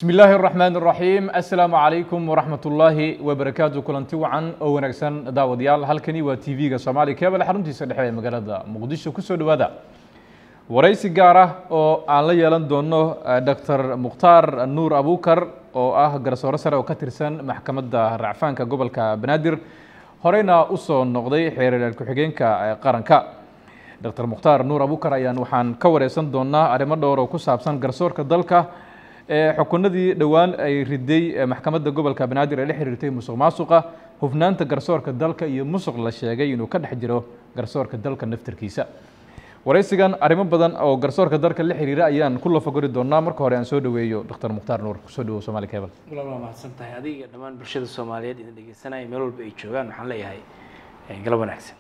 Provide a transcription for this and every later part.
bismi illaahi araxmaan araxiim assalaamu calaykum waraxmat ullaahi wabarakaatu kulanti wacan oo wanaagsan daawadayaal halkani waa t v-ga soomaaliya keebale xaruntiisa dhexe ee magaalada muqdisho kusoo dhowaada waraysi gaar ah oo aan la yeelan doono doctor mukhtaar nuur abukar oo ah garsoore sare oo ka tirsan maxkamadda racfaanka gobolka banaadir horeyna usoo noqday xeerar ku-xigeenka qaranka doctor mukhtaar nuur abukar ayaan waxaan ka wareysan doonaa arrimo dhowr oo ku saabsan garsoorka dalka xukunadii dhowaan ay riday maxkamadda gobolka banaadir ee la xiriirtay musuq maasuqa hufnaanta garsoorka dalka iyo musuq la sheegay inuu ka dhex jiro garsoorka dalka naftarkiisa waraysigan arrimo badan oo garsoorka dalka la xiriira ayaan ku lafagori doonaa marka hore aan soo dhaweeyo doctor mukhtaar nuur kusoo dhawow somali cable walaal waa mahadsan tahay adiga dhammaan bulshada soomaaliyeed idin dhegeysanaya meel walba ay joogaan waxaan leeyahay galab wanaagsan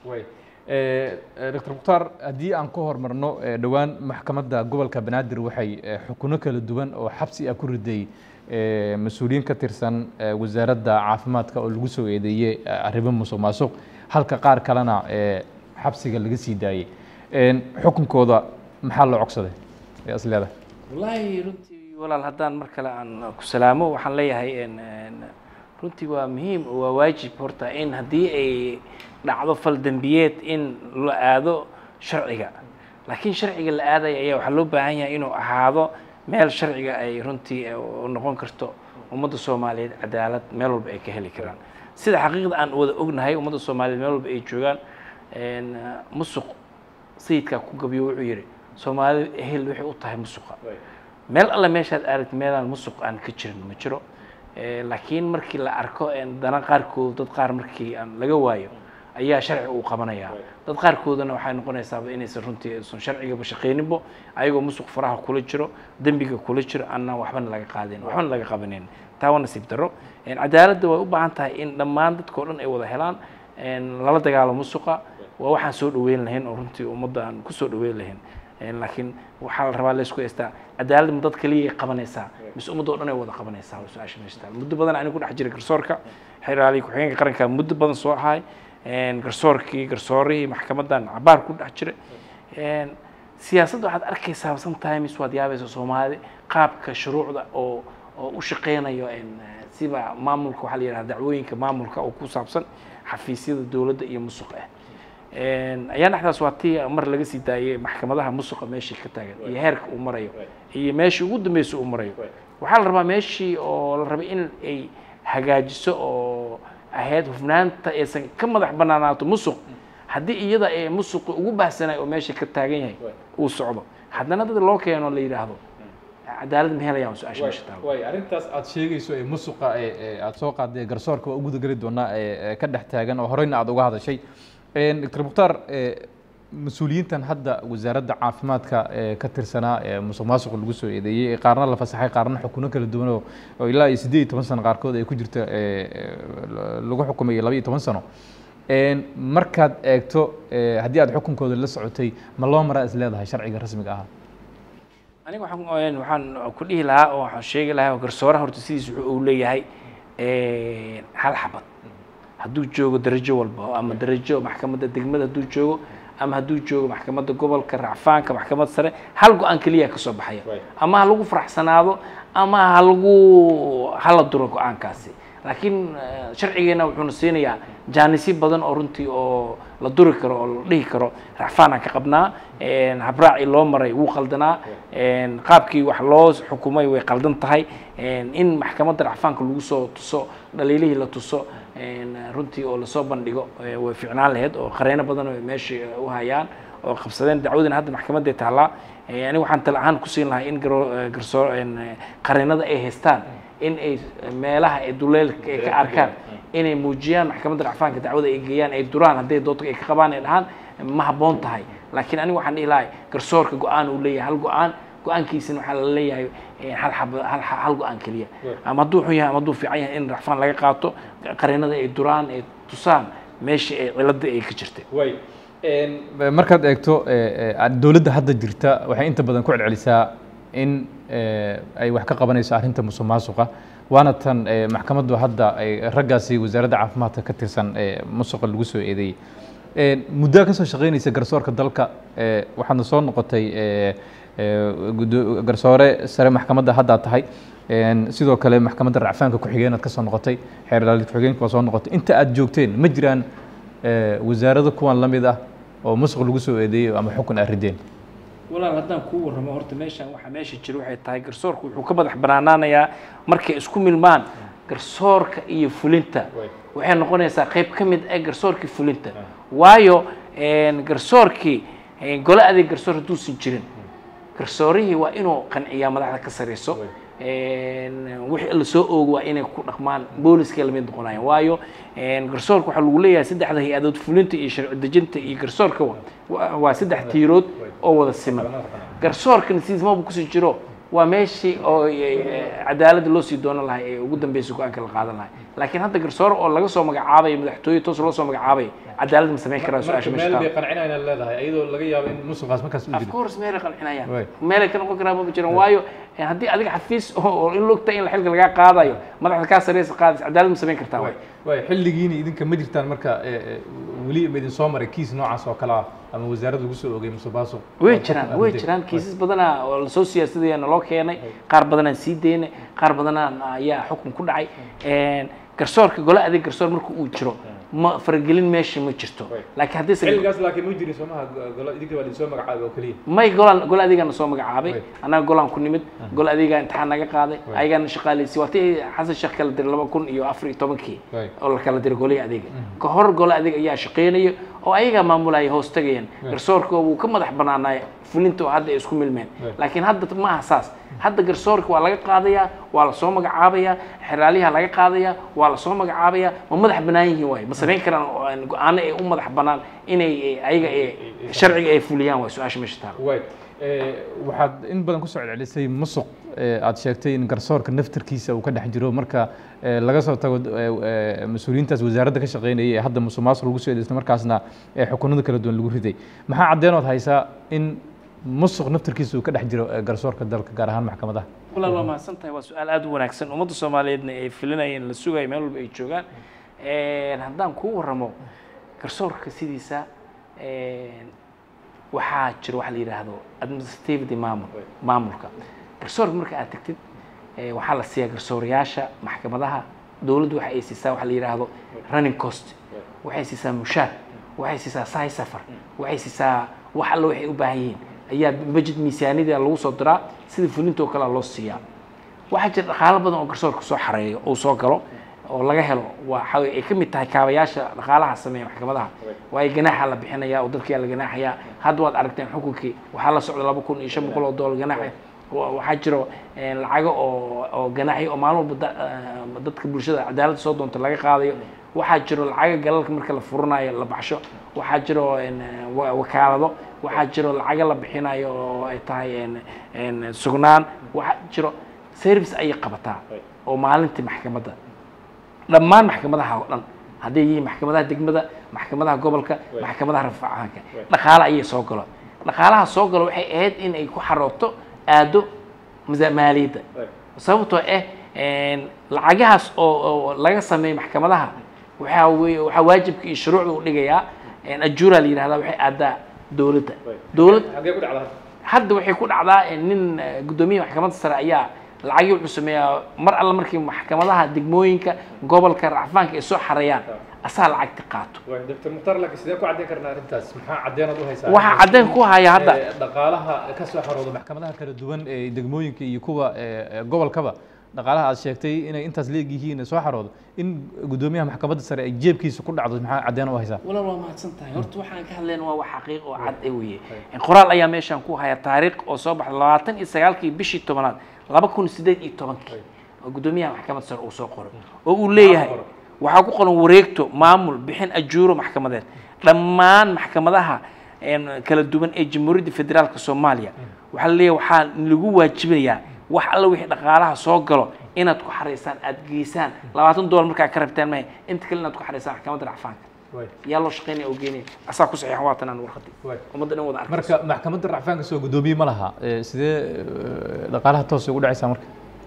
doctor mukhtaar haddii aan ka hormarno dhowaan maxkamadda gobolka banaadir waxay xukuno kala duwan oo xabsi ah ku riday mas-uuliyiin ka tirsan wasaaradda caafimaadka oo lagu soo eedeeyey arrimo musuq maasuq halka qaar kalena xabsiga laga sii daayey xukunkooda maxaa loo cogsaday ee is leedahay wallaahi runtii walaal haddaan mar kale aan ku salaamo waxaan leeyahay runtii waa muhiim oo waa waajib horta in haddii ay dhacdo fal dembiyeed in la aado sharciga laakiin sharciga la aadaya ayaa waxaa loo baahan yahay inuu ahaado meel sharciga ay runtii noqon karto ummadda soomaaliyeed cadaalad meel walba ay ka heli karaan sida xaqiiqda aan wada ognahay ummadda soomaaliyeed meel walba ay joogaan musuq sayidkaa ku gabiyo wuxuu yidhi soomaalida ehel waxay u tahay musuqa meel alle meeshaad aragti meelaan musuq aan ka jirin ma jiro laakiin markii la arko dana qaarkood dad qaar markii aan laga waayo ayaa sharci uu qabanayaa dad qaarkoodana waxay noqonaysaaba inaysan runtii aysan sharcigaba shaqayninbo ayagoo musuq faraha kula jiro dembiga kula jiro annaan waxbana laga qaadin waxbana laga qabanin taa waa nasiib darro cadaaladda way u baahan tahay in dhammaan dadkao dhan ay wada helaan lala dagaalo musuqa waa waxaan soo dhaweyn lahayn oo runtii ummadda aan kusoo dhaweyn lahayn laakiin waxaa la rabaa laysku haystaa cadaalad ma dad kaliya qabanaysaa mise ummadda o dhan ay wada qabanaysaa waa su-aasha meesha taal muddo badan anigu ku dhex jiray garsoorka xeraaliyi ku-xigeenka qaranka muddo badan soo ahay garsoorkii garsoorihii maxkamaddan cabaar ku dhex jiray siyaasadda waxaad arkaysaa sometimes waad yaabaysa soomaali qaabka shuruucda oo oo u shaqeynayo siba maamulka waxaa la yidhaha dacwooyinka maamulka oo ku saabsan xafiisyada dowladda iyo musuq ah ayaa dhexdaas waa tii mar laga sii daayay maxkamadaha musuqa meeshii ka taagan iyo heerka uu marayo iyo meeshii ugu dambeysa uu marayo waxaa la rabaa meeshii oo la rabay in ay hagaajiso oo ahayd hufnaanta aysan ka madax banaanaato musuq haddii iyada ee musuqi ugu baahsanay oo meesha ka taagan yahay uu socdo haddana dad loo keeno la yidhaahdo cadaalad ma helayaan su-aasha meesha taal way arrintaas aad sheegayso ee musuqa ee aad soo qaaday garsoorka waa uguda geli doonaa ee ka dhex taagan oo horeyna aad uga hadashay doctor mukhtaar mas-uuliyiintan hadda wasaaradda caafimaadka ee ka tirsanaa ee musuq maasuq lagu soo eedeeyey qaarna la fasaxay qaarna xukuno kala duwan oo ilaa iyo siddeed iyo toban sano qaarkood ay ku jirta lagu xukumay laba iyo toban sano markaad eegto haddii aad xukunkooda la socotay ma loo maraa is leedahay sharciga rasmiga ahaa aniga waxaan waxaan ku dhihi lahaa oo waxaan sheegi lahaa garsooraha horta sidiis wuxuu uu leeyahay hal xabad hadduu joogo darajo walba ama darajo maxkamadda degmada hadduu joogo ama hadduu joogo maxkamadda gobolka racfaanka maxkamad sare hal go-aan keliya ka soo baxaya ama ha lagu faraxsanaado ama ha lagu hala duro go-aankaasi laakiin sharcigeena wuxuuna siinayaa jaanisyo badan oo runtii oo la duri karo oo la dhihi karo racfaan aan ka qabnaa habraacii loo maray wuu qaldanaa qaabkii wax loo xukumay way qaldan tahay in maxkamadda racfaanka lagu soo tuso dhaliilihii la tuso runtii oo lasoo bandhigo way fiicnaan lahayd oo qareeno badan oo meesha u hayaan oo qabsadeen dacwadina hadda maxkamadday taallaa aniga waxaan tala ahaan ku siin lahaa in garsoor qareenada ay haystaan in ay meelaha ay duleelka ay ka arkaan inay muujiyaan maxkamadda racfaanka dacwada ay geeyaan ay duraan hadday doodka ay ka qabaan ay dhahaan ma habboon tahay laakiin aniga waxaan dhihi lahay garsoorka go-aan uu leeyahay hal go-aan go-aankiisina waxaa la leeyahay hal xab hal hal go-aan keliya ama hadduu xun yahay ama hadduu fiican yahay in racfaan laga qaato qareenada ay duraan ay tusaan meeshii ay ciladda ay ka jirtay way markaad eegto dowladda hadda jirta waxay inta badan ku celcelisaa in ay wax ka qabanayso arrinta musuq maasuqa waana tan maxkamaddu hadda ay raggaasi wasaaradda caafimaadka ka tirsan musuqa lagu soo eedeeyey muddaa ka soo shaqaynaysa garsoorka dalka waxaadna soo noqotay garsoore sare maxkamadda haddaa tahay sidoo kale maxkamadda racfaanka ku-xigeenaad ka soo noqotay xeer ilaalid ku-xigeenka waa soo noqotay inta aad joogteen ma jiraan wasaarado kuwan la mid ah oo musuq lagu soo eedeeyey ama xukun aad rideen walaal haddaan kuu warramo horta meeshan waxa meesha jira waxay tahay garsoorku wuxuu ka madax banaanaanayaa markay isku milmaan garsoorka iyo fulinta waxay noqonaysaa qayb ka mid ah garsoorkii fulinta waayo garsoorkii gole adeeg garsoor hadduusan jirin garsoorihii waa inuu qanciyaa madaxda ka sareyso wixii la soo oogo waa inay ku dhaqmaan booliskay lamid noqonayaan waayo garsoorka waxaa lagu leeyahay saddexda hay-adood fulinta iyo sharci dejinta iyo garsoorka waa saddex tiirood oo wada siman garsoorka nasiismaba kusii jiro waa meeshii oo cadaaladda loo sii doonan lahay ee ugu dambeysay go-aanka la qaadan lahay laakiin hadda garsoor oo laga soo magacaabayo madaxtooye toos loo soo magacaabayo cadaalad ma samayn karaa su-aasha meesha meel bay qancinayaan leedahay ayadoo laga yaabo in musuqaas markaas u of jiro course meelay qancinayaan Right. meelay ka noqon karaan maba jiraan waayo haddii adiga xafiis oo in logta in xilka lagaa qaadayo madaxda kaa sareysa qaadaysa cadaalad ma samayn kartaa waay waay xilligiina idinka ma jirtaan marka eh, eh, weli ma idin soo maray kiis noocaas oo kale ah ama wasaaradda lagu soo ogay musuqmaasuq way oo xukun jiraan aad way rideen? jiraan kiisas badanaa oo lasoo siyaasadaya naloo keenay qaar badanaan sii daynay qaar badanaa ayaa xukun ku dhacay garsoorka gole adeeg garsoor marka uu jiro ma faragelin meesha ma jirto laakiin haddii se xilligaas laakiin ma jirin soomaha golo idinka baa idin soo magacaabay oo keliya may golaan gole adeegaana soo magacaabay Right. annaga golaan ku nimid gole adeegaa imtixaan naga qaaday Right. ayagaana shaqaaleysi waa tii xasan sheekh kala diray laba kun iyo afar iyo tobankii Right. oo la kala diray golihii adeega ka hor gole adeeg ayaa shaqeynaya oo ayagaa maamulaya hoos tagayaan garsoorka wuu ka madax banaanaya fulinta oo hadda ay isku milmeen Right. laakiin hadda ma aha saas hadda garsoorka waa laga qaadayaa waa lasoo magacaabayaa xeraaliyaha laga qaadayaa waa lasoo magacaabayaa ma madax banaan yihiin waayo ma samayn karaan oo aan go-aano ay u madax banaan inay eh, ayaga eh, sharciga ay fuliyaan waa su-aasha meesha taala waay waxaad in badan kusoo celcelisay musuq eh, aad sheegtay in garsoorka naftarkiisa uu ka dhex jiro marka eh, laga soo tago eh, eh, mas-uuliyiintaas wasaaradda ka shaqeynayay ee hadda musuq maasuq lagu soo eeday isla markaasna eh, xukunada kala duwan lagu riday maxaa caddeenood haysaa in musuq naftarkiisa uu ka dhex jiro eh, garsoorka dalka gaar ahaan maxkamadaha walaal waa mahadsan tahay waa su-aal aada u wanaagsan ummadda soomaaliyeedna ay filinayeen la sugayo meel walba ay joogaan haddaan kuu warramo garsoorka sidiisa waxaa jiro waxa la yidhaahdo administrativity maamul maamulka garsoorka marka aad tagtid eh, waxaa la siiyaa garsoorayaasha maxkamadaha dowladdu waxa ay siisaa waxa la yidhaahdo running cost waxay siisaa mushaar waxay siisaa sahay safar waxay siisaa wax alla waxay u baahan yihiin ayaa budget miisaaniyada lagu soo diraa sida fulinta oo kale loo siiyaa waxaa jira dhaqaalo badan oo garsoorka soo xareeyo uu soo galo oo laga helo waxa way- ay ka mid tahay kaabayaasha dhaqaalaha sameeya maxkamadaha waayo ganaaxa la bixinaya oo dadkaa la ganaaxaya hadda waad aragteen xukunkii waxaa la socda laba kun iyo shan boqol oo doolar ganaaxa Wa- waxaa jiro eh, lacago oo oo ganaaxyo oo maalin walba da- eh, dadka bulshada cadaaladda soo doonta laga qaadayo waxaa jiro lacago galalka marka la furanayo la baxsho waxaa jiro en, eh, wa- wakaalado waxaa jiro lacago la bixinayo oo ay tahay en- en, sugnaan waxaa jiro service ayay qabataa oo maalintii maxkamadda dhammaan maxkamadaha oo dhan hadday yihiin maxkamadaha degmada maxkamadaha gobolka maxkamadaha rafaacaanka dhaqaale ayay soo galo dhaqaalaha soo galo waxay ahayd in ay ku xarooto aado misa- maaliyadda sababtoo ah en, lacagahaas oo oo laga sameeyo maxkamadaha waxaa weye waxaa waajibka iyo shuruucda u dhigayaa en, ajuura la yidhahdaa waxay aadaa dowladda dowlad xagee ku dhacda hadda waxay ku dhacdaa eh, nin eh, guddoomiyaha maxkamadda sare ayaa lacagii wuxuu sameeyaa mar alla markii maxkamadaha degmooyinka gobolka racfaanka ay soo xareeyaan asaa lacagti qaato doctor mukhtaar laakiin sidee ku caddeyn karnaa arrintaas maxaa caddeenaad u haysaa waxaa caddeyn ku haya hadda Eh, dhaqaalaha ka soo xarooda maxkamadaha kala duwan ee degmooyinka iyo kuwa eh, eh, gobolkaba dhaqaalaha aad sheegtay inay intaas leeg yihiin soo xaroodo in guddoomiyaha maxkamadda sare ay jeebkiisa ku dhacdo maxaa caddeen u haysaa walaal waa mahadsan tahay horta waxaan ka hadlayna waa wax xaqiiq oo cad ee weye qoraal ayaa meeshaan ku haya taariikh oo soo baxda labaatan iyo sagaalkii bishii tobanaad laba kun sideed iyo tobankii oo guddoomiyaha maxkamadda sare uu soo qoray oo uu leeyahay waxaa ku qoran wareegto maamul bixin ajuuro maxkamadeed dhammaan maxkamadaha een, kala duwan ee jamhuuriyadda federaalka soomaaliya waxaa la leeyahay waxaa lagu waajibinayaa wax alla wixii dhaqaalaha soo galo inaad ku xaraysaan aad geysaan labaatan doolar markaa ka rabtaan mahay inta kale inaad ku xaraysaan maxkamadda racfaanka yaa loo shaqeynaya oo geenaya asaa ku saxiixan waa tanaan warqadii ummadda dhan wada arkayso marka maxkamadda racfaanka soo guddoomiye ma laha Eh, sidee eh, dhaqaalaha toos ugu dhacaysaa marka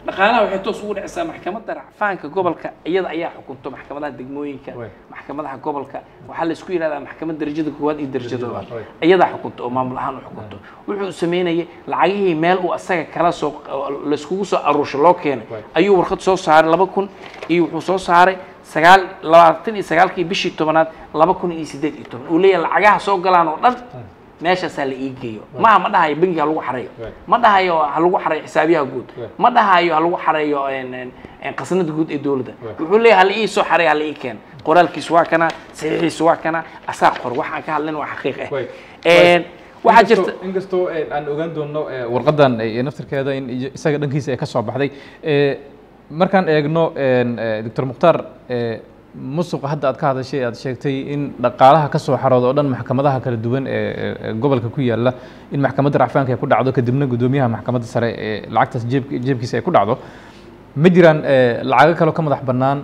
dhaqaalaha waxay toos ugu dhacaysaa maxkamadda racfaanka gobolka iyada ayaa xukunto maxkamadaha degmooyinka Waay. maxkamadaha gobolka waxaa la isku yidhahdaa maxkamad darajada koowaad iyo darajada labaad Waay. iyadaa xukunto oo maamul ahaan u xukunto wuxuu sameynayay lacagihii meel uu asaga kala soo layskugu soo aruusho loo keenay Waay. ayuu warqad soo saaray laba kun iyo wuxuu soo saaray sagaal labaatan iyo sagaalkii bishii tobanaad laba kun iyo siddeed iyo toban uu leeyahay lacagaha soo galaan oo dhan meeshaasaa la ii geeyo maaha ma dhahayo bangi ha lagu xareeyo Right. ma dhahayo ha lagu xareeyo xisaabiyaha guud Right. ma dhahayo ha lagu xareeyo en- en- en qasnada guud ee dowladda Right. wuxuu leeyahay hala ii soo xareeyo hala ii keeno qoraalkiisu waa kana saxiixiisu waa kana asaa qor waxaan ka hadlin waa xaqiiq ah Right. En, waxaa jirta inkastoo eh, aan ogaan doono eh, warqadan eh, naftirkeeda in iyo- isaga dhankiisa ay ka soo baxday eh, markaan eegno en, eh, doctor mukhtaar eh, musuqa hadda aad ka hadashay aad sheegtay in dhaqaalaha ka soo xarooda oo dhan maxkamadaha kala duwan ee ee- ee gobolka ku yaala in maxkamadda racfaanka ay ku dhacdo kadibna guddoomiyaha maxkamadda sare ee lacagtaas jeeb jeebkiisa ay ku dhacdo ma jiraan eh, lacago kaloo ka madax bannaan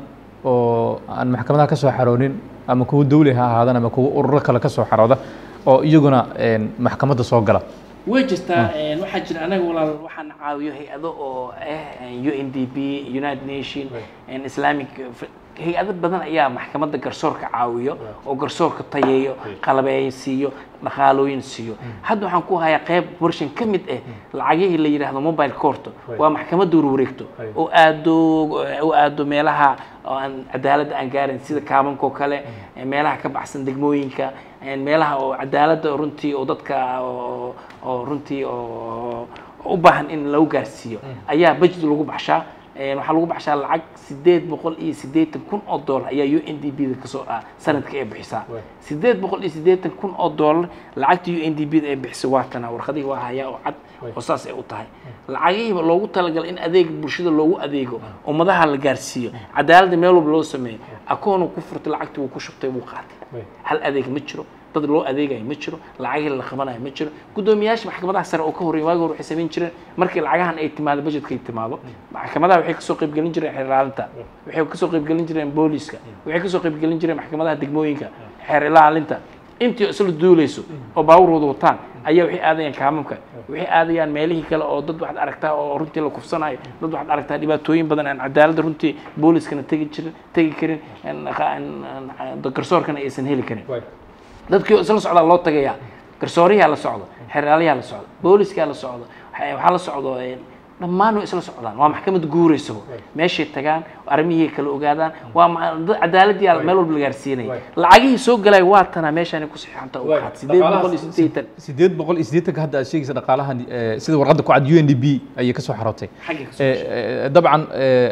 oo aan maxkamadaha ka soo xaroonin ama kuwa dawli ha ahaadaan ama kuwa ururo kale ka soo xarooda oo iyaguna en, maxkamadda soo gala way jirtaa en, waxaa jira anaga walaal waxaan caawiyo hay-ado oo ah u n d p united nation en, islamic f- hay-ado badan ayaa maxkamadda garsoorka caawiyo oo garsoorka tayeeyo qalabeeyo siiyo dhaqaalooyin siiyo hadda waxaan ku hayaa qayb warshan ka mid ah lacagihii la yidhaahdo mobile court waa maxkamadda warwareegto Right. oo aado oo aado meelaha oo aan cadaaladda aan gaarin sida kaabanka oo kale meelaha ka baxsan degmooyinka meelaha oo cadaaladda runtii oo dadka oo oo runtii oo oo u baahan in lagu gaarsiiyo ayaa budget lagu baxshaa Een, waxaa lagu baxshaa lacag sideed boqol iyo siddeetan kun oo dollar ayaa u n d b da kasoo ah sanadka ay bixisaa Waay. sideed boqol iyo siddeetan kun oo dollar lacagta u n d b da ay bixiso waa tana warqadihii waa hayaa oo cad Waay. oo saas ay u tahay lacagihiiba loogu talagalay in adeeg bulshada loogu adeego ummadaha la gaarsiiyo cadaaladda meel walba loo sameeyo akoonu ku furtay lacagtii wuu ku shubtay wuu qaatay hal adeeg ma jiro dad loo adeegayo ma jiro lacagihii la qabanayo ma jiro guddoomiyaasha maxkamadaha sare oo ka horreeyay waagi hore waxay samayn jireen markii lacagahan ay timaado budgetka ay timaado maxkamadaha waxay kasoo qaybgelin jireen xeer ilaalinta waxay kasoo qaybgelin jireen booliska waxay kasoo qaybgelin jireen maxkamadaha degmooyinka xeer ilaalinta intii isla duuleyso oo baabuurooda wataan ayaa waxay aadayaan kaamamka waxay aadayaan meelihii kale oo dad waxaad aragtaa oo runtii la kufsanayo dad waxaad aragtaa dhibaatooyin badan aan cadaaladda runtii booliskana tegi jirin tegi karin aan- aan- aan- garsoorkana aysan heli karin dadkii oo isla socdaa loo tagayaa garsooriyaa la socdo xeraalayaa la socdo booliskaa la socdo waxa waxaa la socdo een, dhammaan way isla socdaan waa maxkamad guuraysaba meeshay tagaan arrimihii kala ogaadaan waa ma- dad- cadaaladii meel walba la gaarsiinaya lacagihii soo galay waa tanaa meeshaani ku saxiixanta u qaad sideed boqol iyo siddeetan sideed boqol iyo siddeetanka hadda aad sheegaysa dhaqaalahan eh, sida warqadda ku cad u n d b ayay ka soo xarootay xagga ka soo Eh, eh, dabcan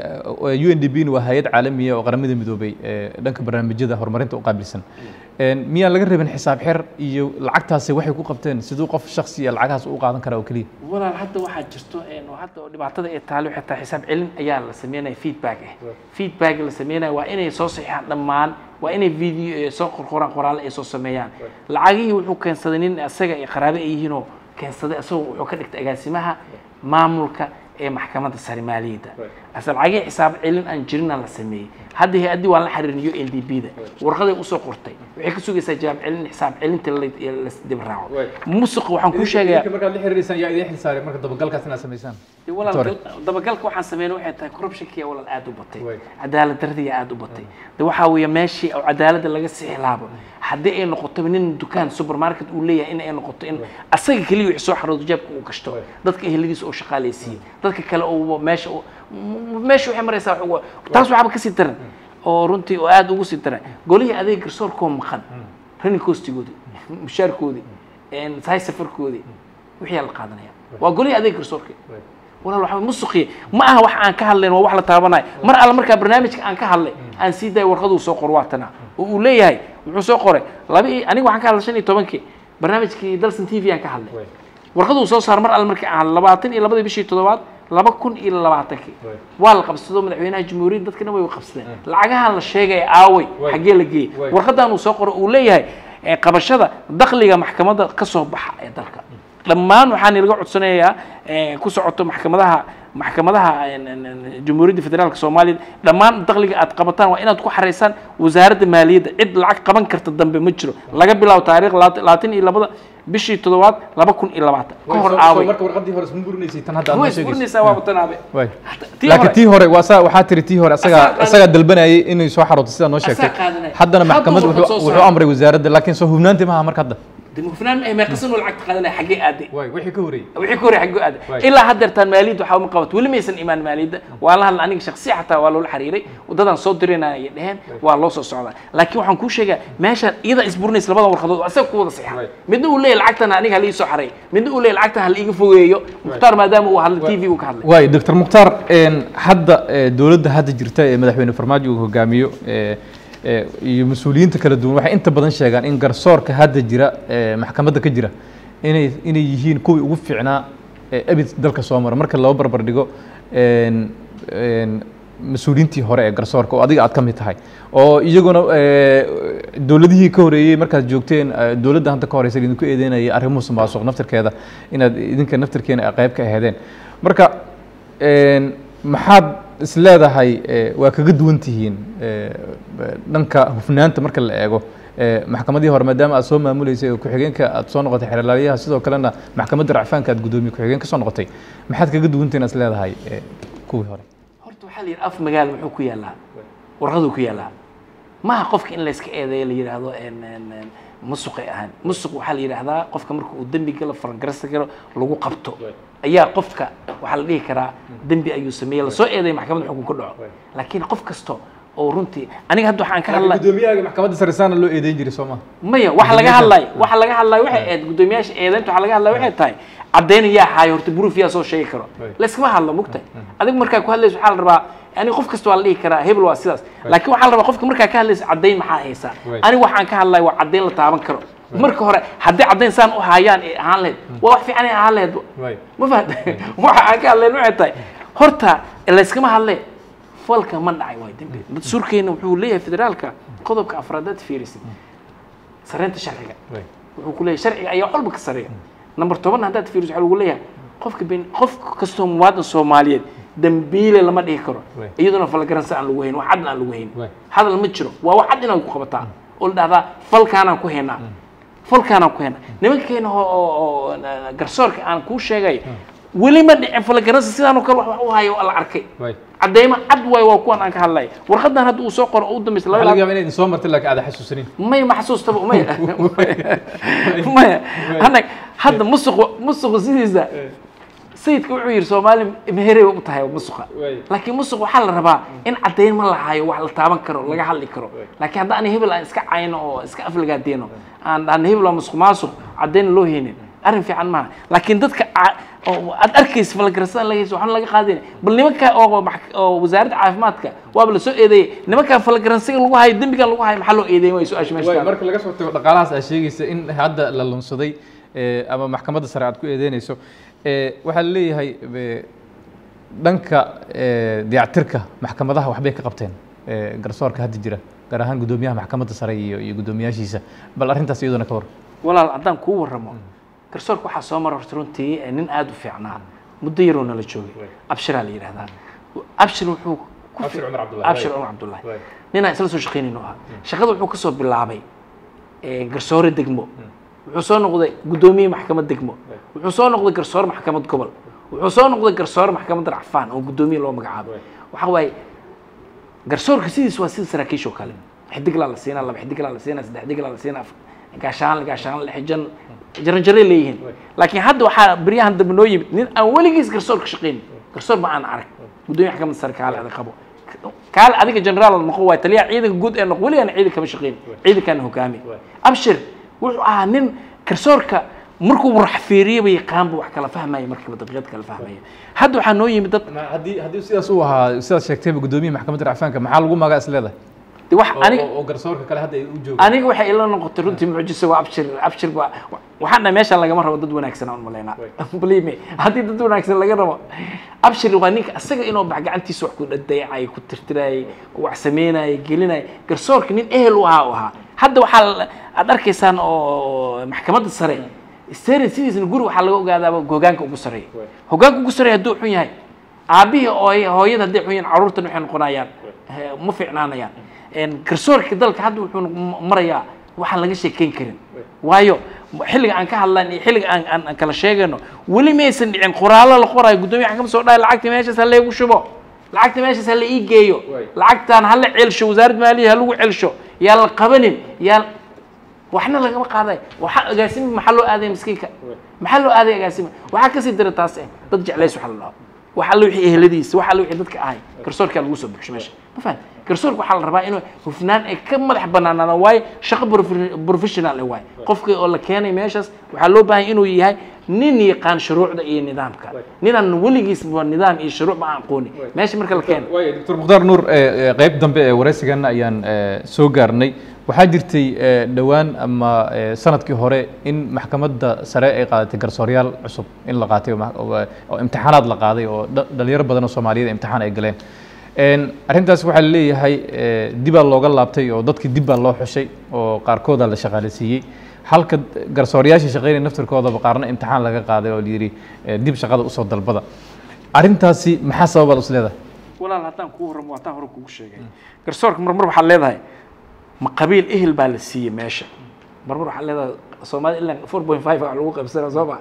u n d b waa hay-ad caalamiya oo qaramada midoobay eh, dhanka barnaamijyada horumarinta u qaabilsan En, miyaan laga rabin xisaab xer iyo lacagtaasi waxay ku qabteen siduu qof shaksiya lacagahaas u qaadan karaa oo keliya walaal hadda waxaa jirto een, oo hadda oo dhibaatada ay taalo waxay tahay xisaab celin ayaa la sameynaya feedback ah feedback la sameynaya waa inay soo saxiixaan dhammaan waa inay video eh, soo qorqoraan qoraalle ay soo sameeyaan lacagihii wuxuu keensaday nin asaga ay qaraabe ay yihiinoo keensaday asagoo wuxuu ka dhigtay agaasimaha maamulka ee maxkamadda sare maaliyadda ase lacagihii xisaab celin aan jirina la sameeyey hadda hay-addii waan la xiriirin u n d b da warqaday usoo qortay waxay ka sugaysaa jawaab celin xisaab celinta la- la dib raaco musuq waxaan kuu sheegayaa markaad la xiriireysaan yaa idin xilsaaray marka dabagalkaas inaad samaysaan dee walaal dabagalka waxaan sameynay waxay tahay corruptionkiya walaal aad u batay Way. cadaalad daradiya aad u batay de waxaa weeye meeshii oo cadaaladda laga sixilaabo haddii ay noqoto nin dukaan supermarket uu leeyahay in ay noqoto in asaga keliya wixii soo xaroodo jeebka uu gashto dadka eheladiisa uu shaqaaleysiiyo dadka kale uu meesha uu- m- meesha waxay maraysaa wax ugu- taas waxaaba kasii daran oo runtii oo aad ugu sii daran golihii adeeg garsoorkoo maqan running costigoodii mushaarkoodii sahay safarkoodii wixii la qaadanaya waa golihii adeeg garsoorka walaal waxaa musuqiya ma aha wax aan ka hadlayn waa wax la taabanayo mar alle markaa barnaamijka aan ka hadlay aan sii daay warqaduu soo qor waa tana oo uu leeyahay muxuu soo qoray laba iyo aniga waxaan ka hadlay shan iyo tobankii barnaamijkii dalson t v aan ka hadlay warqaduu soo saar mar alle markii aan hadlay labaatan iyo labadii bishii toddobaad laba kun iyo labaatankii waa la qabsado madaxweynaha jamhuuriyadda dadkana way qabsadeen lacagahan la sheegaya aaway xaggee la geeyey Way. warqadan uu soo qoro uu leeyahay eh, qabashada dakhliga maxkamadda ka soo baxa ee dalka dhammaan waxaan ilaga codsanayaa eh, ku socoto maxkamadaha maxkamadaha en- en- en, jamhuuriyadda federaalka soomaaliya dhammaan dakhliga aad qabataan waa inaad ku xareysaan wasaaradda maaliyadda cid lacag qaban karta dambe ma jiro laga bilaabo taariikh labaatan labaatan iyo labada bishii toddobaad laba kun iyo labaatan ka hor Soo- aaway soo marka warqadii hore isma burinaysay tan hadda aad noo way sheegayso. isburinaysaa waa watanaabe Waay. tii laakiin hore- tii hore waa saa waxaa tiri tii hore Asaa asagaa qaadanaya. asagaa dalbanayay inay soo xarooto sidaa noo sheegtay qaadanaya. haddana Hadduu maxkamad warqad wuxuu soo wuxuu saaray. amray wasaaradda laakiin soo hubnaantii maaha marka hadda dee hufnaan eh meeqasan oo lacagta qaadanaya xaggee aaday waay wixii ka horeeyey wixii ka horey xaggee aaday Waay. ilaa haddeertaan maaliyadda waxaa uma qabato weli maysan imaan maaliyadda waa la hadla aniga shaksiya xataa waa loola xiriiray waddadan soo dirinaya ay dheheen waa loo soo socdaa laakiin waxaan kuu sheegaa meeshaan iyada isburinaysa labada warqadood oo asaga ku wada saxiixa Waay. midna uu leeyahay lacagtan aniga hala ii soo xareey midna uu leeyahay lacagtan hala iiga fogeeyo mukhtaar maadaama uu hadlay t v uu ka hadlay waay doctor mukhtaar een, hadda ee, dowladda hadda jirta ee madaxweyne farmaajo uu hogaamiyo ee, ee, iyo mas-uuliyiinta kala duwan waxay inta badan sheegaan in garsoorka hadda jira ee maxkamadda ka jira inay inay yihiin kuwii ugu fiicnaa ee abid dalka soo mara marka loo barbar dhigo een, een, mas-uuliyiintii hore ee garsoorka oo adiga aad ka mid tahay oo iyaguna ee, dowladihii ka horeeyey markaad joogteen ee, dowladda hadda ka horeysa idinku eedeynaya arrimuhu musuq naftirkeeda inaad idinka naftirkeena qayb ka aheedeen marka een, maxaad is leedahay ee, waa kaga duwan tihiin ee, dhanka hufnaanta marka la eego ee, maxkamadii hore maadaama aad soo maamuleysay oo ku-xigeenka aad soo noqotay xeerlaaliyaha sidoo kalena maxkamadda racfaanka aad gudoomiye ku-xigeen ka soo noqotay maxaad kaga duwan tihiin is leedahay ee, kuwii hore horta waxaa la yidhi af magaalo muxuu ku yaallaa warqaduu ku yaallaa maaha qofka in layska eedeeyo la yidhaahdo en- en- en musuqay ahaan musuq waxaa la yidhaahdaa qofka marka uu dembi galo farangarasta galo lagu qabto ayaa qofka waxaa la dhihi karaa dembi ayuu sameeyey lasoo eedeeyo maxkamadda xukun ka dhaco laakiin qof kasto oo runtii aniga hadda waxaan ka hadlay gudoomiyaha maxkamadda sare saana loo eedeyn jiray soo maha maya waxa laga hadlay waxa laga hadlay waxay ahayd guddoomiyaasha eedaynta waxa laga hadlay waxay tahay caddayn yaa haayo horta proof yaa soo sheegi karo Right. layskama hadlo mugtay adigu markaa ku hadlayso waxaa la rabaa aniga qof kasta waa la dhihi karaa hebel waa sidaas laakiin waxaa la rabaa qofka markaa ka hadlayso caddayn maxaa haysaa Right. aniga waxaan ka hadlay waa caddayn la taaban karo marka hore haddii caddayn saan u haayaan ee ahaan lahayd waa wax fiican ay ahaan lahayd ma fahamta waxa aan ka hadlayn waxay tahay horta layskama hadle falka ma dhacay waa dembi dastuurkeena wuxuu leeyahay federaalka qodobka afraadaad fiirisid sareynta sharciga wuxuu ku leeyahay sharciga ayaa walba ka sareeya number toban haddaad fiiriso waxaa lagu leeyahay qofka ben qof kastoo muwaadin soomaaliyeed dambiile lama dhihi karo Right. iyaduna falgaransa aan lagu hayn wax cadna aan lagu hayn Right. hadal ma jiro waa wax cad inaad ku qabataa oo la dhahdaa falkaanaan ku haynaa falkaanaan ku haynaa nimankeena oo oo- oo na- garsoorka aan kuu sheegay weli ma dhicin falgaransa sidaanoo kale wax wax u hayo oo la arkay cadeymo cad waay waa kuwan aan ka hadlay warqadan hadda uu soo qoro oo u dambaysa waxaa laba laga yaabaa inay idin soo martay laakiin aada xasuusanin maya ma xasuustaba maya maya anag hadda musuq musuqa sidiisa sayidka wuxuu yidhi soomaali meherey u tahay musuqa Way. laakiin musuq waxaa la rabaa in caddayn ma lahayo wax la taaban karo laga hadli karo laakiin hadda ani hebel aan iska cayno oo iska aflagaadeeno aan dhahno hebel waa musuq maasuq caddayn loo heynin arrin fiican maaha laakiin dadka ca- oo aad arkaysa falgarasada laga hayso waxaan laga qaadin bal nimanka oo max- oo wasaaradda caafimaadka waaba la soo eedeeyey nimanka falgaransiga lagu hayo dembigan lagu hayo maxaa loo eedeeyey way su-aasha meesha Waay, taalo. marka laga soo tago dhaqaalahaas aad sheegaysa in hadda la lunsaday ee, ama maxkamadda sare aad ku eedeynayso ee, waxaa la leeyahay ee, dhanka ee, dayactirka maxkamadaha waxbay ka qabteen ee, garsoorka hadda jira gaar ahaan guddoomiyaha maxkamadda sare iyo iyo guddoomiyaashiisa bal arrintaas iyaduna ka war walaal haddaan kuu warramo garsoorka waxaa soo mara horta runtii eh, nin aada u fiicnaa muddo yaroo nala joogay abshiraa la yidhahdaa abshir wuxuu ku Abshir fi- Cumar Cabdullahi. abshir cumar cabdullahi ninaan isla soo shaqaynayno ahaa shaqada wuxuu kasoo bilaabay eh, garsoore degmo wuxuu soo noqday guddoomiye maxkamad degmo wuxuu soo noqday garsoore maxkamad gobol wuxuu soo noqday garsoore maxkamad racfaan oo guddoomiye loo magacaabo waxa waaye garsoorka sidiis waa sida saraakiisha oo kale xidiglaa la siinaa laba xidiglaa la siinaa saddex xidiglaa la siinaa afar gaashaan gaashaan xijan jaranjaray leeyihiin laakiin hadda waxaa beryahan dambe noo yimid nin aan weligiis garsoor ka shaqayn garsoor ma aan arag guddoomiye maxkamadda sare kaale adag qabo kaale adiga generaal noqon waay taliyaha ciidanka guud ee noqon weligaan ciidan kama shaqayn ciidankaana hogaami abshir wuxuu ahaa nin garsoorka markuu wax fiiriyaba yaqaanba wax kala fahmaya markiiba daqiiqad kala fahmaya hadda waxaa noo yimid dad haddii haddii sidaas uu ahaa sidaad sheegtayba guddoomiyaha maxkamadda racfaanka maxaa lagu magaa is leedahay de wax aniga oo garsoorka kale hadda ay u joogaan aniga waxay ila noqotay runtii mucjiso waa abshir abshir waa waxaan dhahay meeshaan lagama rabo dad wanaagsan aan malaynaa believe me haddii dad wanaagsan laga rabo abshir waa ninka isaga inuu bax gacantiisa wax ku dhadayacay ku tirtirayay wax sameynayay gelinayay garsoorka nin ehel u ahaa u ahaa hadda waxaa la- aad arkaysaan oo maxkamadda sare sare sidiisna guri waxaa laga ogaadaaba hogaanka ugu sareeya hogaanka ugu sareeya hadduu xun yahay aabihii ooy hooyada hadday xun yihiin carruurtan waxay noqonayaan eh, ma fiicnaanayaan En garsoorka dalka hadda wuxuu noq- marayaa waxaan laga sheekeyn karin waayo xilliga aan ka hadlan iyo xilliga aan aan aan kala sheegayno weli maysan dhicin qoraallo la qoraayo guddoomiya xakam soo dhahay lacagta meeshaas ha leegu shubo lacagta meeshaas ha la ii geeyo lacagtaan ha la celsho wasaaradda maaliya ha lagu celsho yaa la qabanin yaa waxna lagama qaaday waxa agaasimi maxaa loo aaday miskiinka maxaa loo aaday agaasimi waxaa kasii dira taas eh dad jeclays waxa la dhaho waxa alla wixii eheladiisa waxa alla wixii dadka ahay garsoorkaa lagu soo buxsho meesha ma fahan garsoorka waxaa la rabaa inuu hufnaan ay ka madax banaanaado waayo shaqo profe- professional eh waayo qofka oo la keenay meeshaas waxaa loo baahan inuu yahay nin yaqaan shuruucda iyo nidaamka ninaan weligiisba nidaam iyo shuruuc ma aan aqoonin meesha marka la keeno waaya doctor mukhtaar nuur eh, eh, qayb dambe ee waraysigan ayaan eh, soo gaarnay waxaa jirtay eh, dhowaan ama eh, sanadkii hore in maxkamadda sare ay qaadatay garsooryaal cusub in la qaatay oo ma- oo oo imtixaanaad la qaaday oo dha- dhalinyaro badan oo soomaaliyeed imtixaan ay galeen En, arrintaas waxaa la leeyahay eh, dibaa looga laabtay oo dadkii dib baa loo xushay oo qaarkooda la shaqaaleysiiyey halka garsooryaashii shaqeynaya naftirkoodaba qaarna imtixaan laga qaaday oo layidhi eh, dib shaqada usoo dalbada arrintaasi maxaa sababaad is leedahay walaal haddaan kuu warramo waataan hore kugu sheegay garsoorka marmar waxaad leedahay ma qabiil ehel baa la siiyey meesha marmar waxaad leedahay soomaalida ilaa four point five wax lagu qaybsana soo ma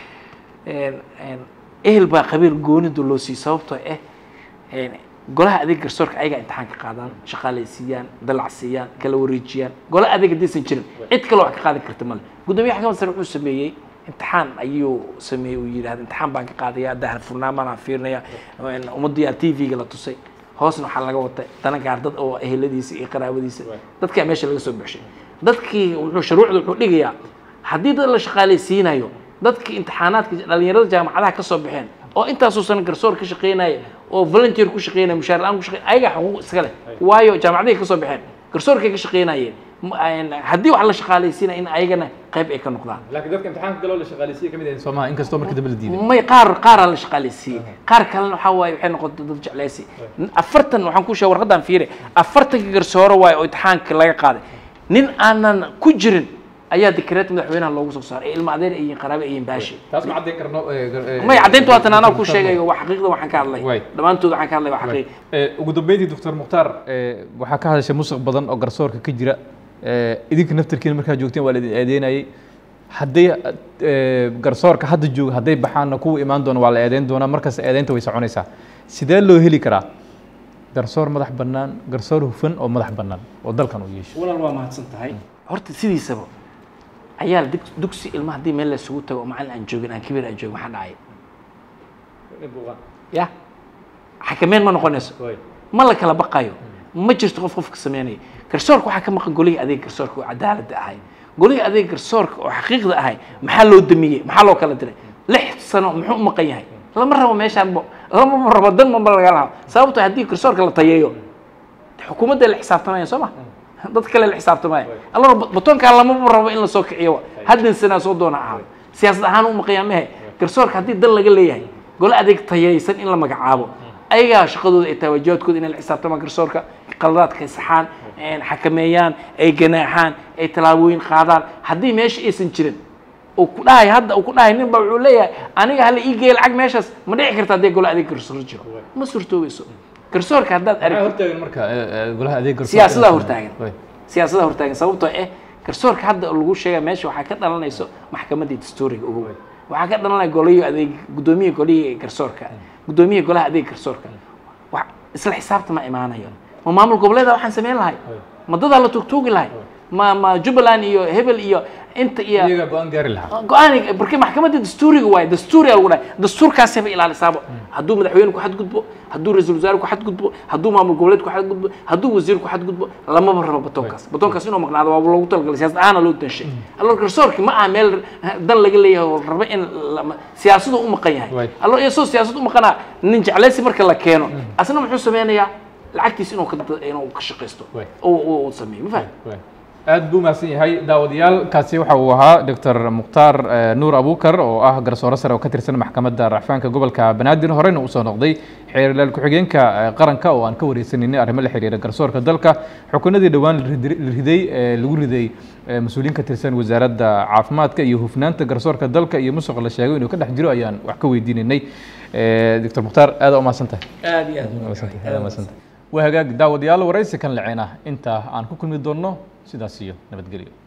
ehel baa qabiil goonidu loo siiyey sababtoo ah een, golaha adeeg garsoorka ayagaa imtixaan ka qaadaan shaqaalaysiiyaan dalacsiiyaan kala wareejiyaan golaha adeeg haddaysan jirin cid kale wax ka qaadi karta male guddoomiyaha xakamada sare wuxuu sameeyey imtixaan ayuu sameeyey uu yidhahda imtixaan baan ka qaadaya dahar furnaamaan fiirinaya ummadii t v-ga la tusay hoosna waxaa laga watay dana gaar dad oo eheladiisa iyo qaraabadiisa dadkaa meesha laga soo buxshay dadkii wuxuu shuruucda wuxuu dhigayaa haddii dad la shaqaalaysiinayo dadkii imtixaanaadka dhalinyarada jaamacadaha ka soo baxeen oo intaasoo sano garsoor ka shaqeynaya oo volunteer ku shaqeynaya mushaar la-aan ku shaqeynaya ayagaa xuquuq iska leh waayo jaamacadahay ka soo baxeen garsoorkay ka shaqeynayeen Ma- een, haddii wax la shaqaalaysiinaya in ayagana qayb ay ka noqdaan laakiin dadka imtixaanka galoo la shaqaaleysiye kamid ahayn soomaha inkastoo markii dambe la diiday may qaar qaaraa la shaqaaleysiiyey qaar kalena waxaa waaye waxay noqotay dad jecleysi afartan waxaan ku sheegay warqadan fiire afartanka garsooro waaye oo imtixaanka laga qaaday nin aanan ku jirin ayaa dikreet madaxweynaha loogu soo saaray ee ilma adeer iyo qaraabe iyo baashi taas ma caddayn karno eh, gar- eh, may caddayntu waatan anaa ku sheegayo waa xaqiiqda waxaan ka hadlay Waay. dhammaantood waxaan ka hadlay waa xaqiiq Eh, ugu dambeyntii doctor mukhtaar eh, waxaa ka hadashay musuq badan oo garsoorka ka jira Eh, idinka naftirkiina markaa joogteen waa la idin eedeynayay hadday eh, garsoorka hadda jooga hadday baxaanna kuwa imaan doona waa la eedeyn doonaa markaas eedeynta way soconaysaa sidee loo heli karaa garsoor madax bannaan garsoor hufan oo madax bannaan oo dalkan uu yeesho walaal waa mahadsan tahay horta sidiisaba ayaa la dig- dugsi ilma haddii meel la isugu tago oo macallin aan joogin aan kabiir aan joogin maxaa dhacay ya xakameyn ma noqonayso ma la kala baqayo ma jirto qof qofka sameynaya garsoorka waxaa ka maqan golihii adeeg garsoorka oo cadaaladda ahay golihii adeeg garsoorka oo xaqiiqda ahay maxaa loo damiyey maxaa loo kala diray lix sano muxuu u maqan yahay lama rabo meeshaan lama rabo dan maba laga laha sababto haddii garsoorka la tayeeyo xukuumadda la xisaabtamaya soo ma dad kale la xisaabtamaya allora batoonkaa lamaba rabo in la soo kiciyo haddan sanaa soo doona ahaa siyaasad ahaan u maqayaa mehe garsoorka haddii dan laga leeyahay gole adeeg tayaysan in la magacaabo ayagaa shaqadooda ay tahay waajibaadkooda inay la xisaabtamaan garsoorka qaladaadka ay saxaan xakameeyaan ay ganaaxaan ay tallaabooyin qaadaan haddii meesha aysan jirin uu ku dhahay hadda uu ku dhahay nin ba wuxuu leeyahay aniga hala ii geeya lacag meeshaas ma dhici karta haddii gole adeeg garsoor jiro ma suurtoobayso garsoorka haddaad aragtid hortaagan marka golaha adeeg garsoorka siyaasadaha hortaagan Way. siyaasadaha hortaagan sababtoo eh garsoorka hadda lagu sheega meesha waxaa ka dhalanayso maxkamaddii dastuuriga ugu weyn waxaa ka dhalanaya golayo adeeg guddoomiya golihii garsoorka guddoomiya golaha adeeg garsoorka wax isla xisaabta ma imaanayo ma maamul goboleeda waxaan samayn lahay ma dadaa la tugtuugi lahay ma ma jubbaland iyo hebel iyo inta iyo iyagaa go-aan gaari lahaa go-aan barki maxkamadda dastuuriga waaye dastuuriga lagu dhahay dastuurkaasayba ilaalisaabo hadduu madaxweyne ku xadgudbo hadduu ra-iisul wasaare ku xadgudbo hadduu maamul goboleed ku xadgudbo hadduu wasiir ku xadgudbo lamaba rabo batoonkaas batoonkaas inuu maqnaado waa loogu talagalay siyaasad ahaana loo danshay allo garsoorki ma aha meel dan laga leeyahay oo rabo in lama- siyaasadu u maqan yahay Right. allo isagoo siyaasad u maqanaa nin jeclaysi marka la keeno asna muxuu sameynayaa lacagtiis inuu ka inuu ka shaqaysto Right. oo oo- oo sameeyo ma fahmi Way. aad buu mahadsan yahay daawadayaal kaasi waxa uu ahaa doctor mukhtaar eh, nuur abukar oo ah garsoore sare oo ka tirsan maxkamadda racfaanka gobolka banaadir horeyna usoo noqday xeerlaal ku-xigeenka eh, qaranka oo aan ka wareysaninay arrimo la xiriira garsoorka dalka xukunadii dhowaan la ridi- la riday ee lagu riday eh, mas-uuliyiin ka tirsan wasaaradda caafimaadka iyo hufnaanta garsoorka dalka iyo musuq la sheegay inuu ka dhex jiro ayaan wax ka weydiinanay Eh, doctor mukhtaar aad u mahadsan tahay aad iyo aad waa hagaag daawadayaal waraysi kan laceen ah inta aan ku kulmi doonno sidaas iyo nabadgelyo